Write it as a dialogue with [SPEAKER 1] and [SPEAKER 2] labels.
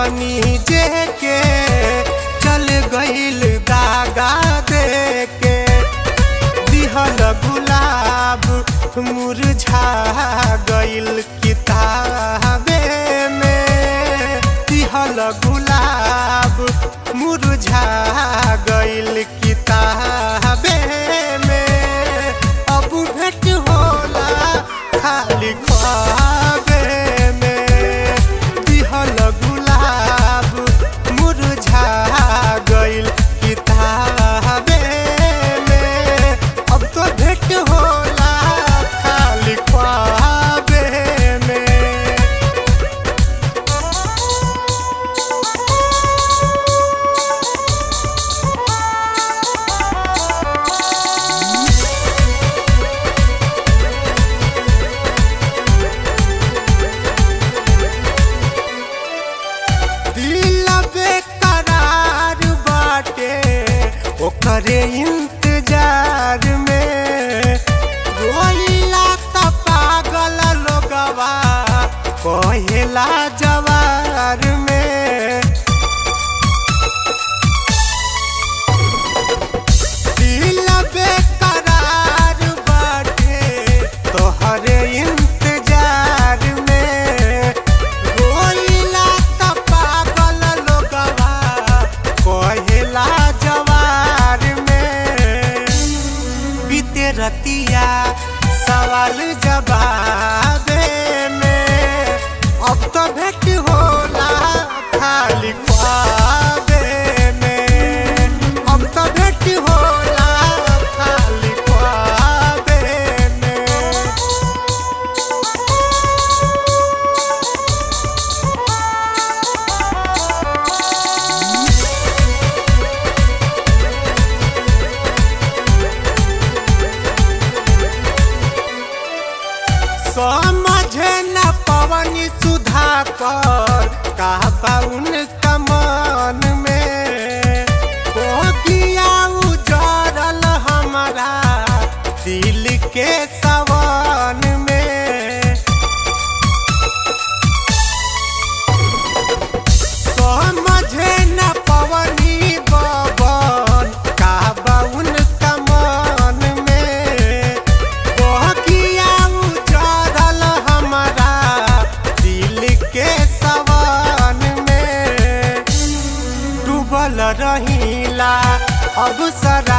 [SPEAKER 1] पवनी जे के चल गईल दागा दे के दिहल गुलाब मुरझा गईल किताबे में दिहल गुलाब मुरझा गईल किताबे में अब भेट होला खाली ख्वाबे में दिहल गुलाब मुरझा गईल किताबे में अब तो भेट होला खाली ख्वाबे में दिल बेकरार बाटे ओकरे इंतजार में रोइला त पागल लोगवा कहेला जवार में दिल बेकरार बाटे तोहरे इंतजार में रोइला त पागल लोगवा कहेला जवार में बीते रतिया सवाल जवाबे में अब तो भेट होला खाली ख्वाबे में अब तो भेट होला खाली ख्वाबे में समझे न पवन सुधा कर कहबा उनका मन में गोगिया उजरल हमारा दिल के सवन में समझे न पवनी बबन कहबा उनका मन में बहकिया उजरल हमारा दिल के सवन में डूबल रहीला अब सरा